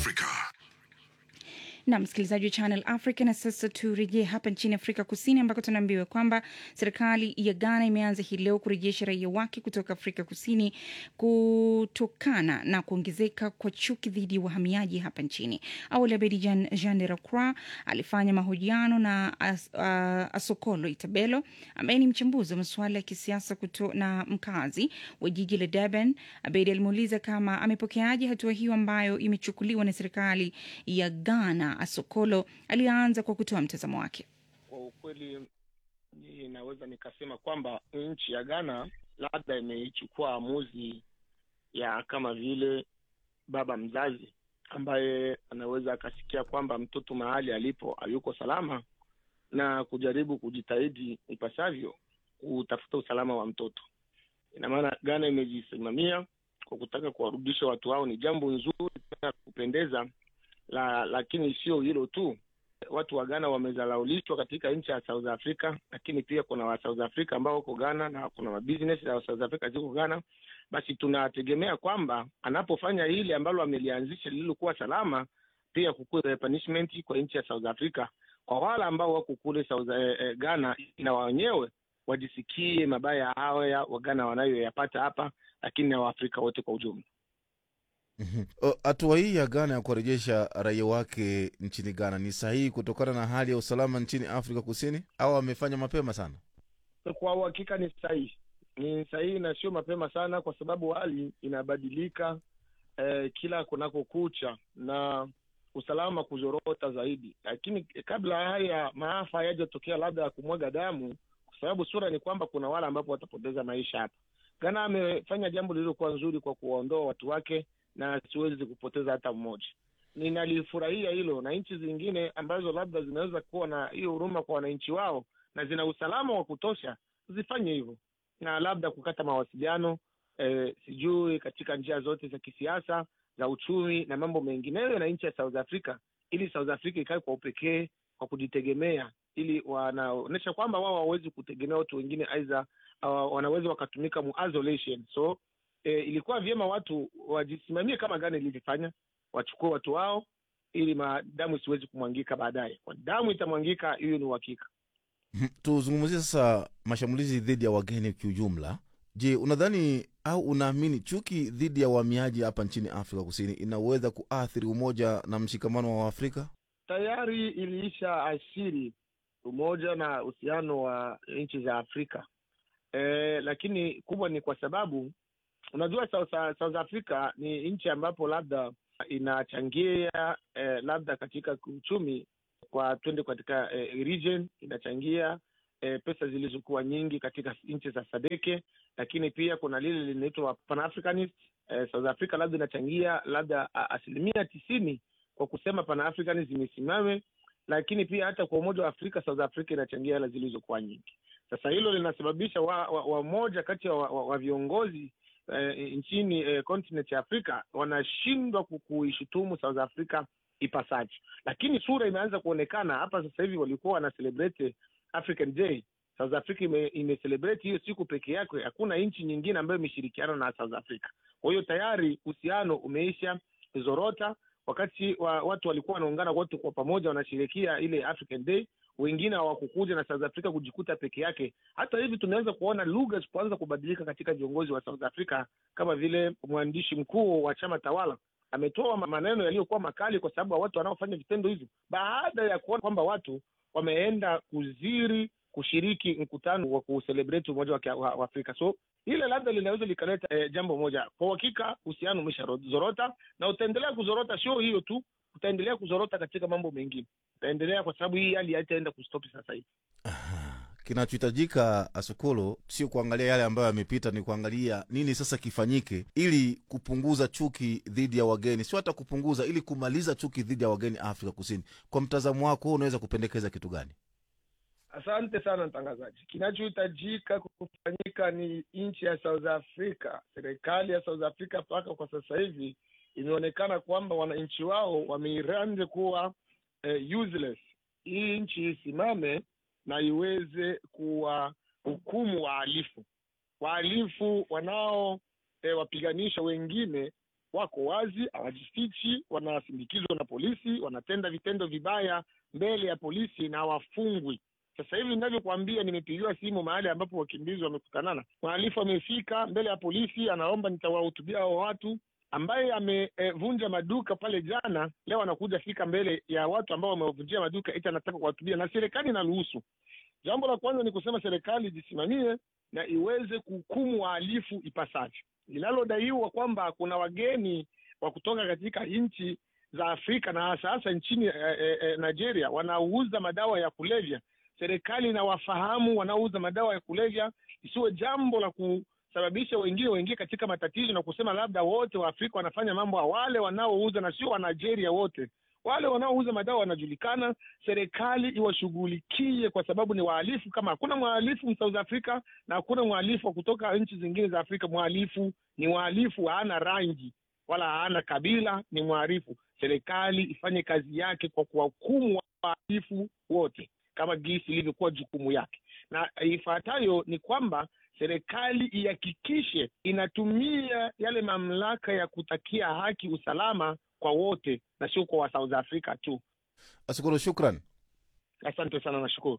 Africa. na msikilizaji wa Channel Africa. Na sasa turejee hapa nchini Afrika Kusini, ambako tunaambiwa kwamba serikali ya Ghana imeanza hii leo kurejesha raia wake kutoka Afrika Kusini kutokana na kuongezeka kwa chuki dhidi ya wahamiaji hapa nchini. Awali Abedi Jean, Jean de Lacroix alifanya mahojiano na as, uh, Asokolo Itabelo ambaye ni mchambuzi wa masuala ya kisiasa kuto, na mkazi wa jiji la Durban. Abedi alimuuliza kama amepokeaje hatua hiyo ambayo imechukuliwa na serikali ya Ghana. Asokolo alianza kwa kutoa mtazamo wake. Kwa ukweli, ninaweza nikasema kwamba nchi ya Ghana labda imeichukua amuzi ya kama vile baba mzazi ambaye anaweza akasikia kwamba mtoto mahali alipo hayuko salama na kujaribu kujitahidi ipasavyo kutafuta usalama wa mtoto. Ina maana Ghana imejisimamia kwa kutaka kuwarudisha watu hao, ni jambo nzuri tena kupendeza la, lakini sio hilo tu. Watu wa Ghana wamezalaulishwa katika nchi ya South Africa, lakini pia kuna wa South Africa ambao wako Ghana na kuna mabusiness za South Africa ziko Ghana. Basi tunategemea kwamba anapofanya hili ambalo amelianzisha lililokuwa salama, pia kukuwe punishment kwa nchi ya South Africa kwa wale ambao wako kule South eh, eh, Ghana, na wenyewe wajisikie mabaya haya wa Ghana wanayoyapata hapa, lakini na Waafrika wote kwa ujumla. Hatua hii ya Ghana ya kuwarejesha raia wake nchini Ghana ni sahihi kutokana na hali ya usalama nchini Afrika Kusini, au amefanya mapema sana? Kwa uhakika ni sahihi, ni sahihi na sio mapema sana, kwa sababu hali inabadilika eh, kila kunakokucha na usalama kuzorota zaidi. Lakini kabla haya maafa hayajatokea, labda ya kumwaga damu, kwa sababu sura ni kwamba kuna wale ambapo watapoteza maisha hapa. Ghana amefanya jambo lililokuwa nzuri kwa kuwaondoa watu wake na siwezi kupoteza hata mmoja. Ninalifurahia hilo, na nchi zingine ambazo labda zinaweza kuwa na hiyo huruma kwa wananchi wao na zina usalama wa kutosha zifanye hivyo, na labda kukata mawasiliano eh, sijui katika njia zote za kisiasa, za uchumi na mambo mengineyo na nchi ya South Africa, ili South Africa ikae kwa upekee kwa kujitegemea, ili wanaonyesha kwamba wao hawawezi kutegemea watu wengine, aidha uh, wanaweza wakatumika mu isolation so E, ilikuwa vyema watu wajisimamie kama Ghana ilivyofanya, wachukue watu wao ili damu isiwezi kumwangika baadaye. Kwa damu itamwangika, hiyo ni uhakika. Tuzungumzie sasa mashambulizi dhidi ya wageni kiujumla. Je, unadhani au unaamini chuki dhidi ya wahamiaji hapa nchini Afrika Kusini inaweza kuathiri umoja na mshikamano wa Afrika? Tayari iliisha ashiri umoja na uhusiano wa nchi za Afrika e, lakini kubwa ni kwa sababu unajua South, South Africa ni nchi ambapo labda inachangia eh, labda katika uchumi kwa twende katika eh, region inachangia eh, pesa zilizokuwa nyingi katika nchi za Sadeke, lakini pia kuna lile linaitwa Pan-Africanist eh, South Africa labda inachangia labda asilimia tisini kwa kusema Pan-Africanism isimame, lakini pia hata kwa Umoja wa Afrika South Africa inachangia hela zilizokuwa nyingi. Sasa hilo linasababisha wamoja wa, wa kati ya wa, wa, wa viongozi Uh, nchini uh, continent ya Afrika wanashindwa kuishutumu South Africa ipasavyo, lakini sura imeanza kuonekana hapa sasa hivi. Walikuwa wana celebrate African Day, South Africa ime, ime celebrate hiyo siku peke yake. Hakuna nchi nyingine ambayo imeshirikiana na South Africa. Kwa hiyo tayari uhusiano umeisha zorota, wakati wa, watu walikuwa wanaungana wote kwa pamoja wanashirikia ile African Day wengine hawakukuja na South Africa kujikuta peke yake. Hata hivi tunaweza kuona lugha kuanza kubadilika katika viongozi wa South Africa, kama vile mwandishi mkuu wa chama tawala ametoa maneno yaliyokuwa makali kwa sababu ya watu wanaofanya vitendo hivyo, baada ya kuona kwamba watu wameenda kuziri kushiriki mkutano wa kuselebreti umoja wa Afrika. So ile labda linaweza likaleta eh, jambo moja. Kwa uhakika uhusiano umeshazorota na utaendelea kuzorota. Sio hiyo tu, utaendelea kuzorota katika mambo mengine, utaendelea kwa sababu hii hali haitaenda kustopi sasa hivi. Kinachohitajika Asukolo sio kuangalia yale ambayo yamepita, ni kuangalia nini sasa kifanyike ili kupunguza chuki dhidi ya wageni, sio hata kupunguza, ili kumaliza chuki dhidi ya wageni Afrika Kusini. Kwa mtazamo wako, unaweza kupendekeza kitu gani? Asante sana mtangazaji. Kinachohitajika kufanyika ni nchi ya South Africa, serikali ya South Africa mpaka kwa sasa hivi imeonekana kwamba wananchi wao wameiranze kuwa eh, useless. Hii nchi isimame na iweze kuwahukumu wahalifu, wahalifu wanao eh, wapiganisha wengine wako wazi, hawajifichi, wanasindikizwa na polisi, wanatenda vitendo vibaya mbele ya polisi na hawafungwi. Sasa hivi ninavyokuambia, nimepigiwa simu mahali ambapo wakimbizi wamekutanana, mhalifu amefika mbele ya polisi, anaomba nitawahutubia hao watu ambaye amevunja e, maduka pale jana, leo anakuja fika mbele ya watu ambao wamevunjia maduka eti anataka kuwahutubia, na serikali inaruhusu. Jambo la kwanza ni kusema serikali ijisimamie na iweze kuhukumu wahalifu ipasavyo. Linalodaiwa kwamba kuna wageni wa kutoka katika nchi za Afrika na hasa hasa nchini e, e, e, Nigeria wanaouza madawa ya kulevya, serikali inawafahamu wanaouza madawa ya kulevya, isiwe jambo la ku sababisha wengine waingie katika matatizo na kusema labda wote wa Afrika wanafanya mambo. Wale wanaouza na sio wa Nigeria wote, wale wanaouza madawa wanajulikana. Serikali iwashughulikie kwa sababu ni wahalifu. Kama hakuna mhalifu South Africa na hakuna mhalifu wa kutoka nchi zingine za Afrika, mhalifu ni mhalifu, haana rangi wala haana kabila, ni mhalifu. Serikali ifanye kazi yake kwa kuwahukumu wahalifu wote kama gisi ilivyokuwa jukumu yake, na ifuatayo ni kwamba serikali ihakikishe inatumia yale mamlaka ya kutakia haki, usalama kwa wote na sio kwa South Africa tu. Ashukuru, shukran. Asante sana, nashukuru.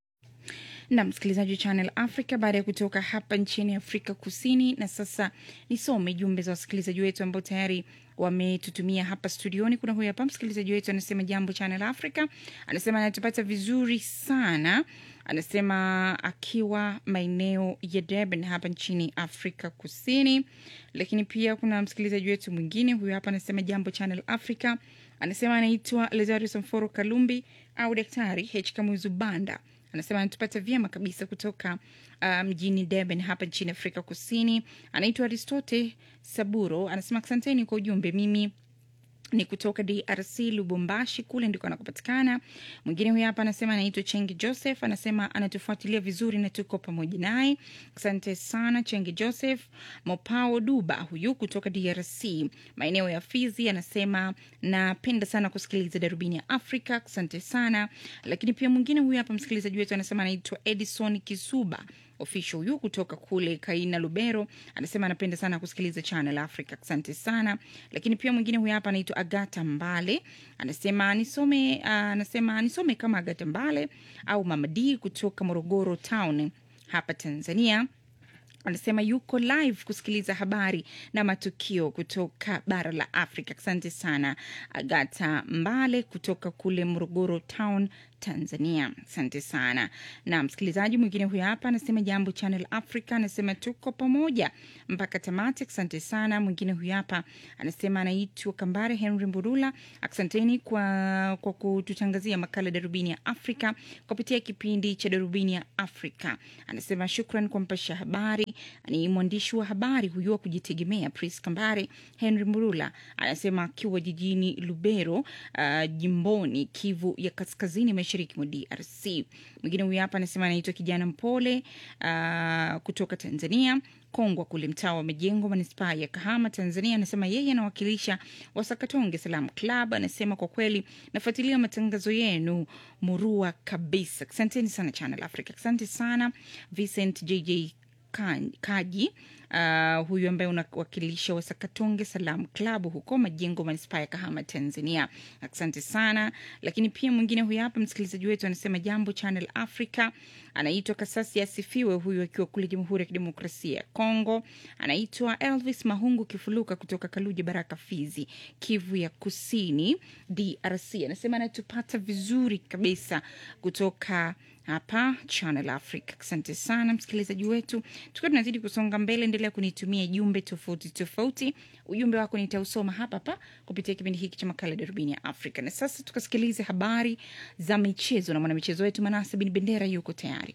na msikilizaji wa Channel Africa, baada ya kutoka hapa nchini Afrika Kusini. Na sasa nisome jumbe za wasikilizaji wetu ambao tayari wametutumia hapa studioni. Kuna huyu hapa msikilizaji wetu anasema, jambo Channel Africa, anasema anatupata vizuri sana, anasema akiwa maeneo ya Durban hapa nchini Afrika Kusini. Lakini pia kuna msikilizaji wetu mwingine huyu hapa anasema, jambo Channel Africa, anasema anaitwa Lazarus Mforo Kalumbi au Daktari H Kamuzu Banda anasema anatupata vyema kabisa kutoka uh, mjini Durban hapa nchini Afrika Kusini. Anaitwa Aristote Saburo, anasema asanteni kwa ujumbe. Mimi ni kutoka DRC Lubumbashi, kule ndiko anakopatikana. Mwingine huyu hapa anasema anaitwa Chengi Joseph, anasema anatufuatilia vizuri na tuko pamoja naye. Asante sana Chengi Joseph. Mopao Duba huyu kutoka DRC maeneo ya Fizi anasema napenda sana kusikiliza darubini ya Afrika, asante sana. Lakini pia mwingine huyu hapa msikilizaji wetu anasema anaitwa Edison Kisuba official huyu kutoka kule Kaina Lubero anasema anapenda sana kusikiliza Channel Africa, asante sana. Lakini pia mwingine huyu hapa anaitwa Agata Mbale anasema nisome, uh, anasema nisome kama Agata Mbale au Mama D kutoka Morogoro town hapa Tanzania anasema yuko live kusikiliza habari na matukio kutoka bara la Afrika. Asante sana Agata Mbale kutoka kule Morogoro town Tanzania, asante sana. Na msikilizaji mwingine huyo hapa anasema jambo Channel Africa, anasema tuko pamoja mpaka tamati, asante sana. Mwingine huyo hapa anasema anaitwa Kambare Henry Mburula, asanteni kwa, kwa kututangazia makala Darubini ya Afrika kupitia kipindi cha Darubini ya Afrika. Anasema shukran kwa mpasha habari, ni mwandishi wa habari huyu wa kujitegemea Pris Kambare Henry Mburula, anasema akiwa jijini Lubero, uh, jimboni Kivu ya Kaskazini mashariki mwa DRC. Mwingine huyu hapa anasema anaitwa kijana mpole uh, kutoka Tanzania Kongwa kule mtaa wa Majengo, manispaa ya Kahama, Tanzania. Anasema yeye anawakilisha Wasakatonge Salam Club. Anasema kwa kweli nafuatilia matangazo yenu murua kabisa. Asanteni sana Channel Africa. Asante sana Vincent JJ Kaji uh, huyu ambaye unawakilisha Wasakatonge Salam Club huko Majengo, manispaa ya Kahama, Tanzania. Asante sana. Lakini pia mwingine huyu hapa msikilizaji wetu anasema jambo Channel Africa, anaitwa Kasasi Asifiwe, huyu akiwa kule Jamhuri ya Kidemokrasia ya Kongo. Anaitwa Elvis Mahungu Kifuluka kutoka Kaluja Baraka, Fizi, Kivu ya Kusini, DRC. Anasema anatupata vizuri kabisa kutoka hapa Channel Africa. Asante sana msikilizaji wetu, tukiwa tunazidi kusonga mbele, endelea kunitumia jumbe tofauti tofauti. Ujumbe wako nitausoma hapa hapa kupitia kipindi hiki cha makala Darubini ya Afrika. Na sasa tukasikilize habari za michezo na mwanamichezo wetu Manase Bin Bendera yuko tayari.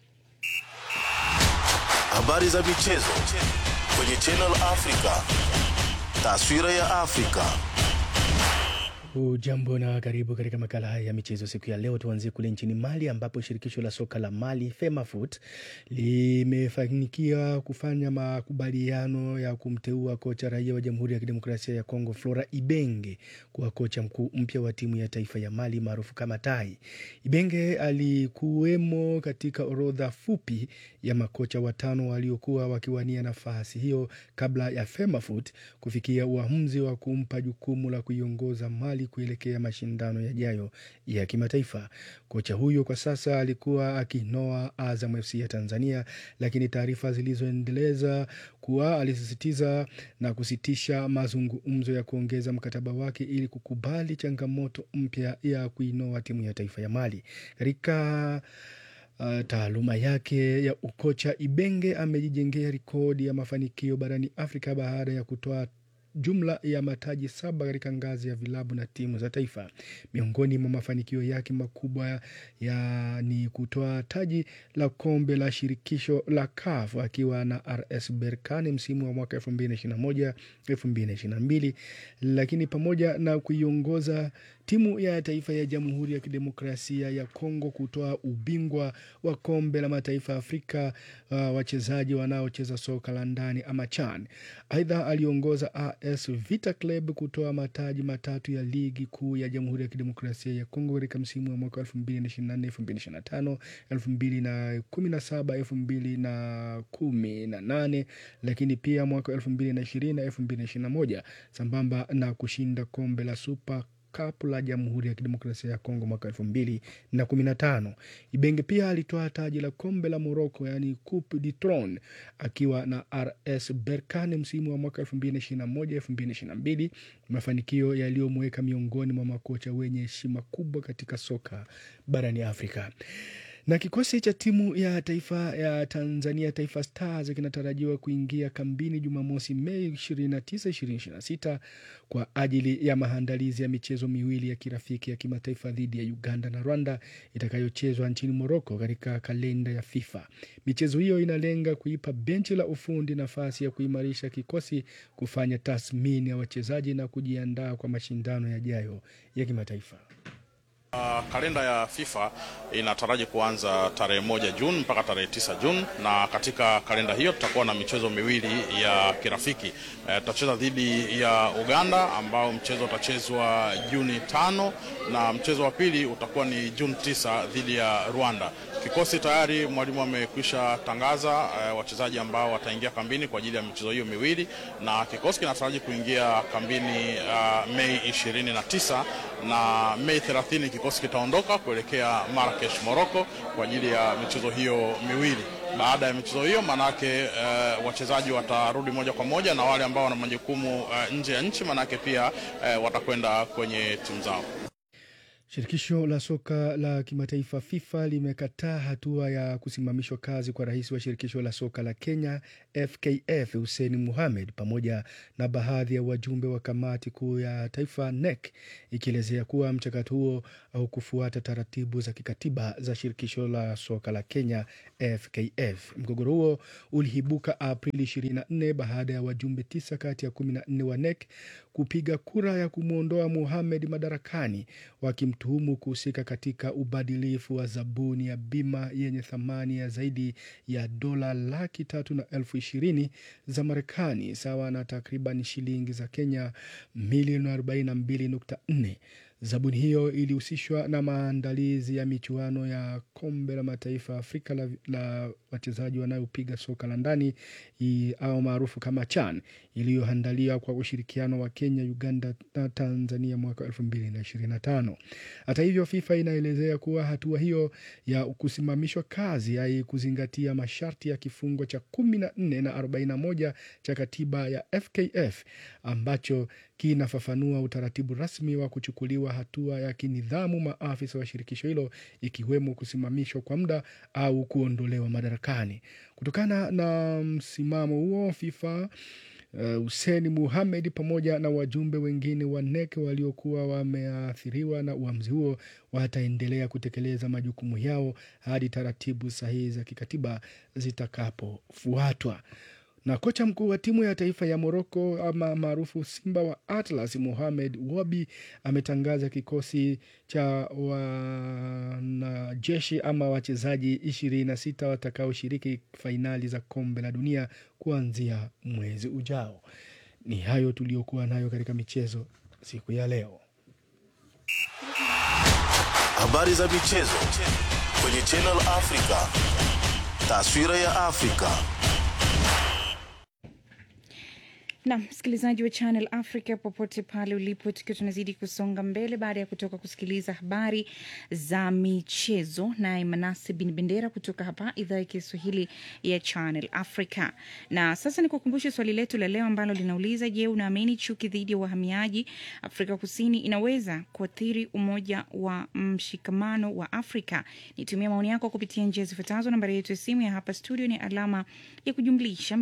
Habari za michezo kwenye Channel Africa, taswira ya Afrika. Hujambo na karibu katika makala haya ya michezo siku ya leo. Tuanzie kule nchini Mali ambapo shirikisho la soka la Mali FEMAFOOT limefanikiwa kufanya makubaliano ya kumteua kocha raia wa Jamhuri ya Kidemokrasia ya Kongo Flora Ibenge kuwa kocha mkuu mpya wa timu ya taifa ya Mali maarufu kama Tai. Ibenge alikuwemo katika orodha fupi ya makocha watano waliokuwa wakiwania nafasi hiyo kabla ya FEMAFOOT kufikia uamuzi wa kumpa jukumu la kuiongoza Mali kuelekea mashindano yajayo ya kimataifa. Kocha huyo kwa sasa alikuwa akinoa Azam FC ya Tanzania, lakini taarifa zilizoendeleza kuwa alisisitiza na kusitisha mazungumzo ya kuongeza mkataba wake ili kukubali changamoto mpya ya kuinoa timu ya taifa ya Mali katika Uh, taaluma yake ya ukocha Ibenge amejijengea rekodi ya mafanikio barani Afrika baada ya kutoa jumla ya mataji saba katika ngazi ya vilabu na timu za taifa. Miongoni mwa mafanikio yake makubwa ya ni kutoa taji la kombe la shirikisho la CAF akiwa na RS Berkane msimu wa mwaka 2021 2022, lakini pamoja na kuiongoza timu ya taifa ya Jamhuri ya Kidemokrasia ya Kongo kutoa ubingwa wa kombe la mataifa ya Afrika uh, wachezaji wanaocheza soka la ndani ama CHAN. Aidha, aliongoza AS Vita Club kutoa mataji matatu ya ligi kuu ya Jamhuri ya Kidemokrasia ya Kongo katika msimu wa mwaka 2024 2025 2017 2018, lakini pia mwaka 2020 2021 sambamba na kushinda kombe la Super Cup la Jamhuri ya Kidemokrasia ya Kongo mwaka elfu mbili na kumi na tano. Ibenge pia alitoa taji la kombe la Morocco yaani Coupe du Trône akiwa na RS Berkane msimu wa mwaka elfu mbili na ishirini na moja elfu mbili na ishirini na mbili, mafanikio yaliyomweka miongoni mwa makocha wenye heshima kubwa katika soka barani Afrika na kikosi cha timu ya taifa ya Tanzania Taifa Stars kinatarajiwa kuingia kambini Jumamosi Mei 29, 2026 kwa ajili ya maandalizi ya michezo miwili ya kirafiki ya kimataifa dhidi ya Uganda na Rwanda itakayochezwa nchini Moroko katika kalenda ya FIFA. Michezo hiyo inalenga kuipa benchi la ufundi nafasi ya kuimarisha kikosi, kufanya tathmini ya wachezaji na kujiandaa kwa mashindano yajayo ya kimataifa. Uh, kalenda ya FIFA inataraji kuanza tarehe moja Juni mpaka tarehe tisa Juni, na katika kalenda hiyo tutakuwa na michezo miwili ya kirafiki. Uh, tutacheza dhidi ya Uganda ambao mchezo utachezwa Juni tano na mchezo wa pili utakuwa ni Juni tisa dhidi ya Rwanda. Kikosi tayari mwalimu amekwisha tangaza uh, wachezaji ambao wataingia kambini kwa ajili ya michezo hiyo miwili, na kikosi kinataraji kuingia kambini uh, Mei 29 na Mei 30 kikosi kitaondoka kuelekea Marrakesh, Morocco kwa ajili ya michezo hiyo miwili. Baada ya michezo hiyo manake uh, wachezaji watarudi moja kwa moja na wale ambao wana majukumu uh, nje ya nchi manake pia uh, watakwenda kwenye timu zao. Shirikisho la soka la kimataifa FIFA limekataa hatua ya kusimamishwa kazi kwa rais wa shirikisho la soka la Kenya FKF Hussein Mohamed pamoja na baadhi ya wajumbe wa kamati kuu ya taifa NEC, ikielezea kuwa mchakato huo au kufuata taratibu za kikatiba za shirikisho la soka la Kenya FKF. Mgogoro huo uliibuka Aprili 24 baada ya wajumbe tisa kati ya 14 wa NEC kupiga kura ya kumwondoa Mohamed madarakani wakimtuhumu kuhusika katika ubadilifu wa zabuni ya bima yenye thamani ya zaidi ya dola laki tatu na elfu ishirini za Marekani sawa na takriban shilingi za Kenya milioni 42.4. Zabuni hiyo ilihusishwa na maandalizi ya michuano ya kombe la mataifa ya Afrika la, la wachezaji wanayopiga soka la ndani au maarufu kama CHAN iliyoandaliwa kwa ushirikiano wa Kenya, Uganda na Tanzania mwaka 2025. Hata hivyo, FIFA inaelezea kuwa hatua hiyo ya kusimamishwa kazi haikuzingatia masharti ya kifungo cha 14 na 41 cha katiba ya FKF ambacho kinafafanua utaratibu rasmi wa kuchukuliwa hatua ya kinidhamu maafisa wa shirikisho hilo ikiwemo kusimamishwa kwa muda au kuondolewa madarakani. Kutokana na msimamo huo, FIFA Hussein uh, Muhamed pamoja na wajumbe wengine wa NEC waliokuwa wameathiriwa na uamuzi huo wataendelea kutekeleza majukumu yao hadi taratibu sahihi za kikatiba zitakapofuatwa Na kocha mkuu wa timu ya taifa ya Moroko ama maarufu Simba wa Atlas, Mohamed Wabi ametangaza kikosi cha wanajeshi ama wachezaji ishirini na sita watakaoshiriki fainali za kombe la dunia kuanzia mwezi ujao. Ni hayo tuliyokuwa nayo katika michezo siku ya leo. Habari za michezo kwenye Channel Africa. Taswira ya Afrika. na msikilizaji wa Channel Africa popote pale ulipo, tukiwa tunazidi kusonga mbele baada ya kutoka kusikiliza habari za michezo, naye Manase Bin Bendera kutoka hapa idhaa ya Kiswahili ya Channel Africa. Na sasa ni kukumbusha swali letu la leo ambalo linauliza, je, unaamini chuki dhidi ya wahamiaji Afrika Kusini inaweza kuathiri umoja wa mshikamano wa Afrika? Nitumia maoni yako kupitia njia zifuatazo. Nambari yetu ya simu ya hapa studio ni alama ya kujumlisha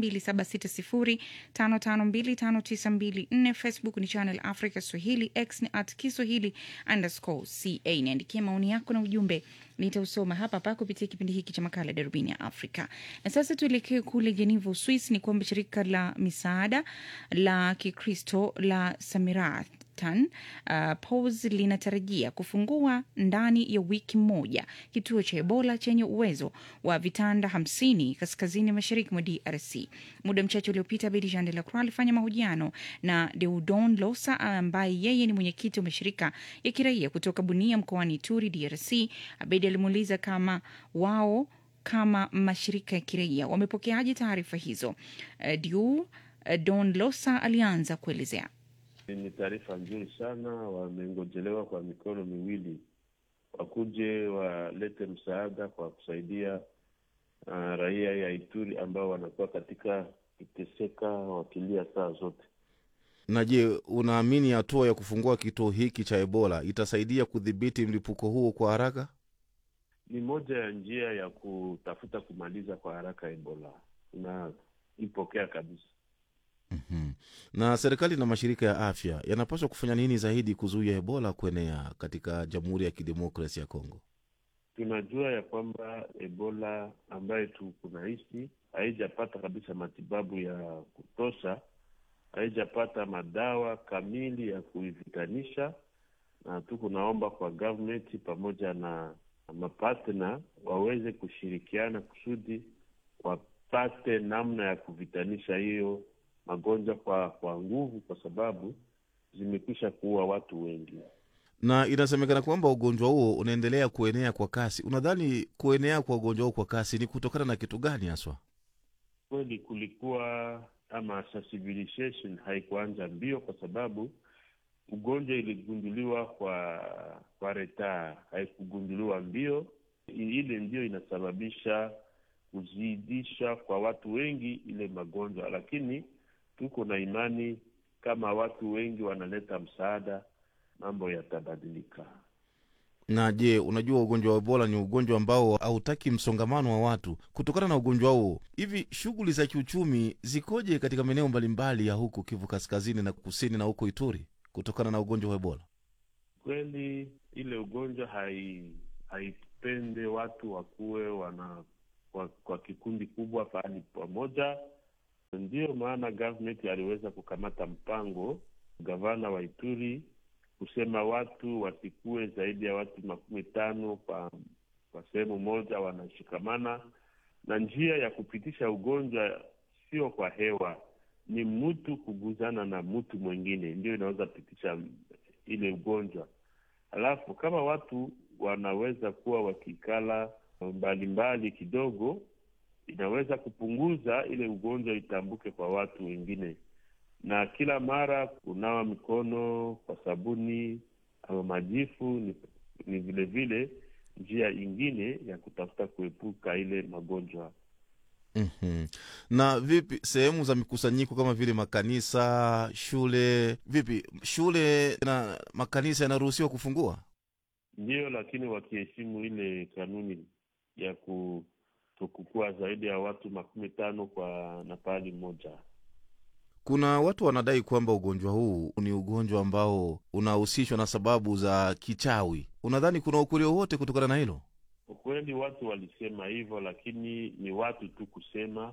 2760552594. Facebook ni Channel Africa Swahili, X ni at Kiswahili underscore ca. Niandikie maoni yako na ujumbe nitausoma hapa hapa kupitia kipindi hiki cha makala Darubini ya Afrika. Na sasa tuelekee kule Geneva, Uswis. Ni kwamba shirika la misaada la Kikristo la Samirat Tan, uh, POS linatarajia kufungua ndani ya wiki moja kituo cha Ebola chenye uwezo wa vitanda hamsini kaskazini mashariki mwa DRC. Muda mchache uliopita, Bedi Jean de la Croix alifanya mahojiano na Deudon Losa ambaye yeye ni mwenyekiti wa mashirika ya kiraia kutoka Bunia mkoani Ituri, DRC. Abedi alimuuliza kama wao kama mashirika ya kiraia wamepokeaje taarifa hizo. Uh, Diu uh, Don Losa alianza kuelezea. Ni taarifa nzuri sana, wamengojelewa kwa mikono miwili, wakuje walete msaada kwa kusaidia uh, raia ya Ituri ambao wanakuwa katika kuteseka wakilia saa zote. Na je, unaamini hatua ya kufungua kituo hiki cha Ebola itasaidia kudhibiti mlipuko huo kwa haraka? Ni moja ya njia ya kutafuta kumaliza kwa haraka Ebola, unaipokea kabisa. Mm-hmm. Na serikali na mashirika ya afya yanapaswa kufanya nini zaidi kuzuia Ebola kuenea katika Jamhuri ya Kidemokrasi ya Kongo? Tunajua ya kwamba Ebola ambayo tukunaishi haijapata kabisa matibabu ya kutosha, haijapata madawa kamili ya kuivitanisha, na tuko naomba kwa government pamoja na mapatna waweze kushirikiana kusudi wapate namna ya kuvitanisha hiyo magonjwa kwa kwa nguvu, kwa sababu zimekwisha kuua watu wengi, na inasemekana kwamba ugonjwa huo unaendelea kuenea kwa kasi. Unadhani kuenea kwa ugonjwa huo kwa kasi ni kutokana na kitu gani haswa? Kweli kulikuwa ama sensibilization haikuanza mbio, kwa sababu ugonjwa iligunduliwa kwa kwa retaa, haikugunduliwa mbio. Ile ndio inasababisha kuzidisha kwa watu wengi ile magonjwa, lakini tuko na imani kama watu wengi wanaleta msaada, mambo yatabadilika. Na je, unajua ugonjwa wa Ebola ni ugonjwa ambao hautaki msongamano wa watu. Kutokana na ugonjwa huo, hivi shughuli za kiuchumi zikoje katika maeneo mbalimbali ya huku Kivu Kaskazini na Kusini na huko Ituri kutokana na ugonjwa wa Ebola? Kweli ile ugonjwa hai haipende watu wakuwe wana kwa, kwa kikundi kubwa pahali pamoja. Ndiyo maana government aliweza kukamata mpango, gavana wa Ituri kusema watu wasikuwe zaidi ya watu makumi tano kwa kwa sehemu moja wanashikamana, na njia ya kupitisha ugonjwa sio kwa hewa, ni mtu kuguzana na mtu mwingine ndio inaweza pitisha ile ugonjwa. Alafu kama watu wanaweza kuwa wakikala mbalimbali mbali kidogo, inaweza kupunguza ile ugonjwa itambuke kwa watu wengine. Na kila mara kunawa mikono kwa sabuni ama majifu ni, ni vile vile njia ingine ya kutafuta kuepuka ile magonjwa. Mm-hmm. Na vipi sehemu za mikusanyiko kama vile makanisa, shule, vipi shule na makanisa yanaruhusiwa kufungua? Ndiyo, lakini wakiheshimu ile kanuni ya kutokukuwa zaidi ya watu makumi tano kwa na pahali mmoja. Kuna watu wanadai kwamba ugonjwa huu ni ugonjwa ambao unahusishwa na sababu za kichawi. Unadhani kuna ukweli wowote kutokana na hilo? Ukweli watu walisema hivyo, lakini ni watu tu kusema,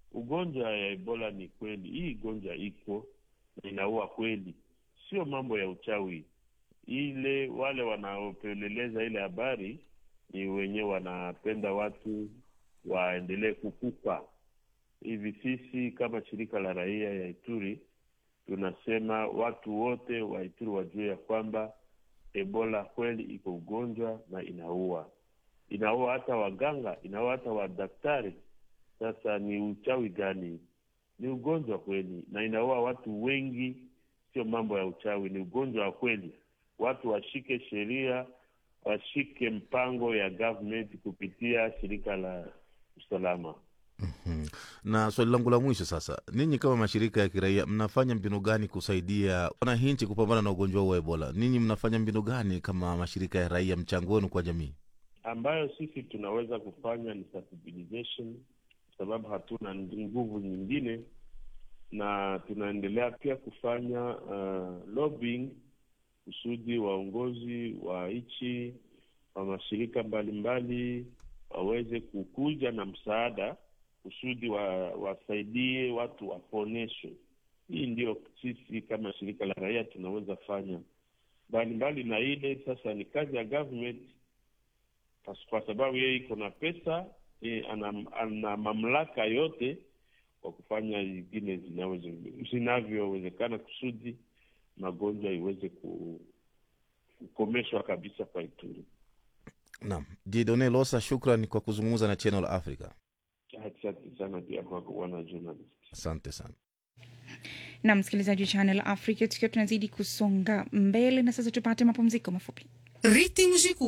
ugonjwa ya ebola ni kweli hii gonjwa iko na inaua kweli sio mambo ya uchawi ile wale wanaopeleleza ile habari ni wenyewe wanapenda watu waendelee kukufa hivi sisi kama shirika la raia ya ituri tunasema watu wote wa ituri wajue ya kwamba ebola kweli iko ugonjwa na inaua inaua hata waganga inaua hata wadaktari sasa ni uchawi gani ni ugonjwa kweli na inaua watu wengi sio mambo ya uchawi ni ugonjwa wa kweli watu washike sheria washike mpango ya government kupitia shirika la usalama Mhm. na swali langu la mwisho sasa ninyi kama mashirika ya kiraia mnafanya mbinu gani kusaidia wananchi kupambana na ugonjwa huu wa ebola ninyi mnafanya mbinu gani kama mashirika ya raia mchango wenu kwa jamii ambayo sisi tunaweza kufanya ni sensibilization sababu hatuna nguvu nyingine na tunaendelea pia kufanya uh, lobbying kusudi waongozi wa nchi wa mashirika mbalimbali waweze kukuja na msaada kusudi wa, wasaidie watu waponeshwe hii ndio sisi kama shirika la raia tunaweza fanya mbalimbali na ile sasa ni kazi ya government Pas- kwa sababu yeye iko na pesa yeye ana, ana mamlaka yote kwa kufanya zingine zinaweze- zinavyowezekana kusudi magonjwa iweze ku- kukomeshwa kabisa kwa Ituri. naam jidone losa shukran kwa kuzungumza na channel africa Asante sana pia kwako bwana journalist. asante sana na msikilizaji wa Channel Africa, tukiwa tunazidi kusonga mbele, na sasa tupate mapumziko mafupi. Ritmos de